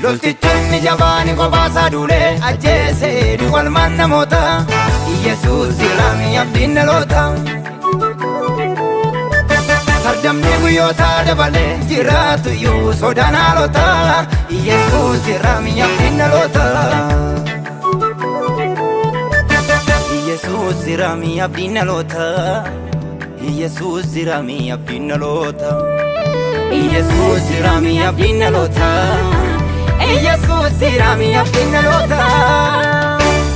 Loltichoonni jabaani kophaa duulee ajjeesee duwwalmaan namoota Yesuus ilaamii abdiin dhaloota. Sardamni guyyoota dabalee jiraatu iyyuu sodaan haalota Yesuus ilaamii abdiin dhaloota. Yesuus ilaamii abdiin dhaloota. Yesuus ilaamii abdiin dhaloota. Yesuus ilaamii abdiin dhaloota. Yesuus ilaamii abdiin dhaloota.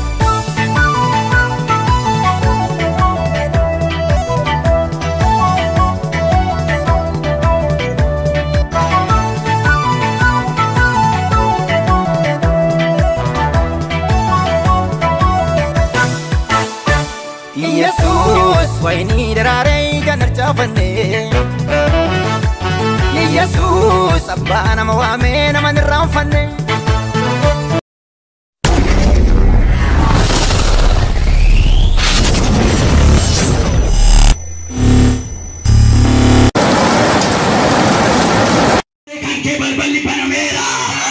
Yesuus wayinii daraaree kan harcaafanne. Yesuus abbaa nama waamee nama hin irraanfanne. kan kee balballi banameera.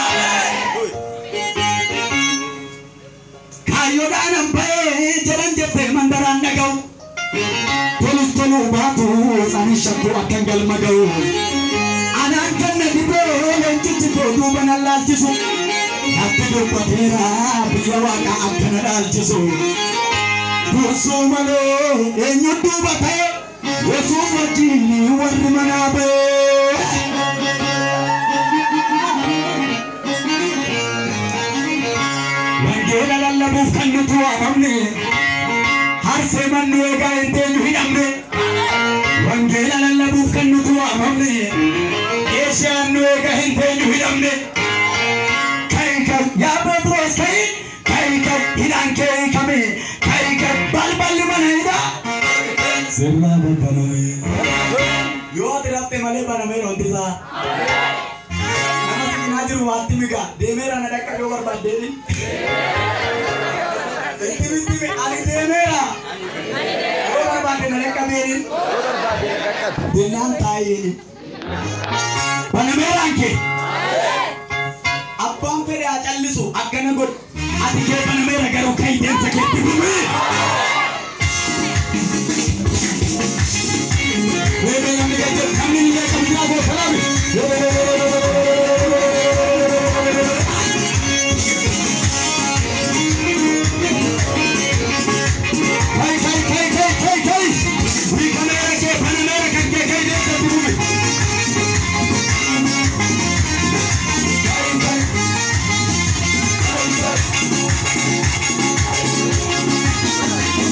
Kaayyoodhaan an ba'ee jedhan jettee mandaraan dhaga'u. Tolus toluu baatu isaanii shakkuu akkan galma ga'u. Anaan kan na dibee leencichi koo duuba na laalchisu. Natti dubbateera biyya waaqaa akka na dhaalchisu. Dursuu malee eenyu duuba ta'e Yesuus wajjin warri manaa ba'e. Wangeela lallabuuf kan nuti waamamne harsee mannu eegaa hin teenyu hidhamne. Wangeela lallabuuf kan nuti waamamne eeshaan nu eegaa hin teenyu hidhamne. Ka'i kan yaa Pheexroos ka'i ka'i kan hidhaan kee hiikame ka'i kan balballi mana hidhaa. Sirnaa baname. Yoo ati rafte malee banameera wanti isaa. Nama siginaa jiru waatti miga deemeera na dhaqqa yoo barbaaddeeni. Itti bitti ani deemeera. Yoo barbaadde na dhaqqa meerin. Binnaan taa'eeni. Banameeraan kee. Abbaan fedhe haa callisu akkana godhu. Ati kee banameera garuu kan deemsa keetti gumee. Wewe namni gajjel kamni ni gajjel biraa koo salaami. Kai kai kai kai kai kai. Wii kameera kee panameera kan kee kai deemsa gumee. Kai kai.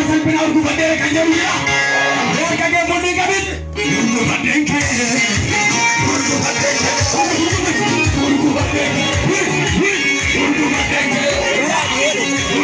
salphina urgufadhee kan jedhu jira. Erga kee mul'ii qabin urgufadheen kee urgufadheen kee urgufadheen kee urgufadheen kee.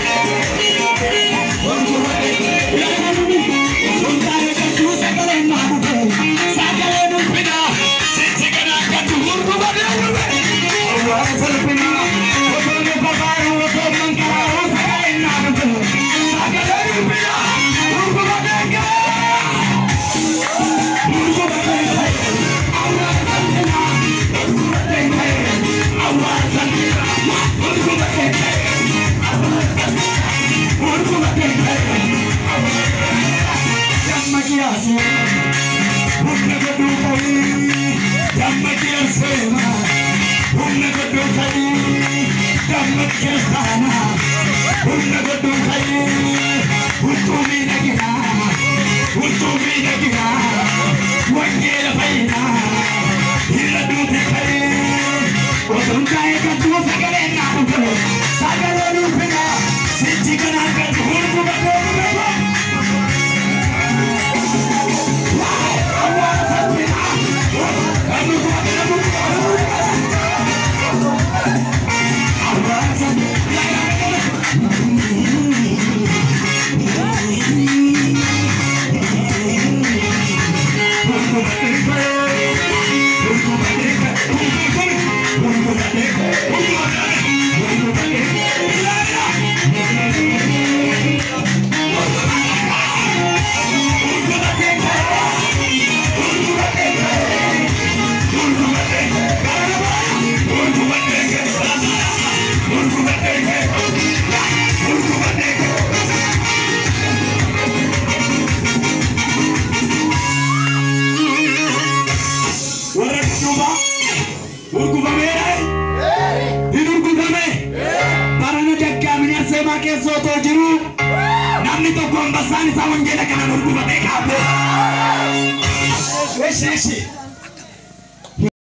keessoo too jiru namni tokko ambassaan isaa wangeela kanaan ol gubatee kaabee. Eshi eshi.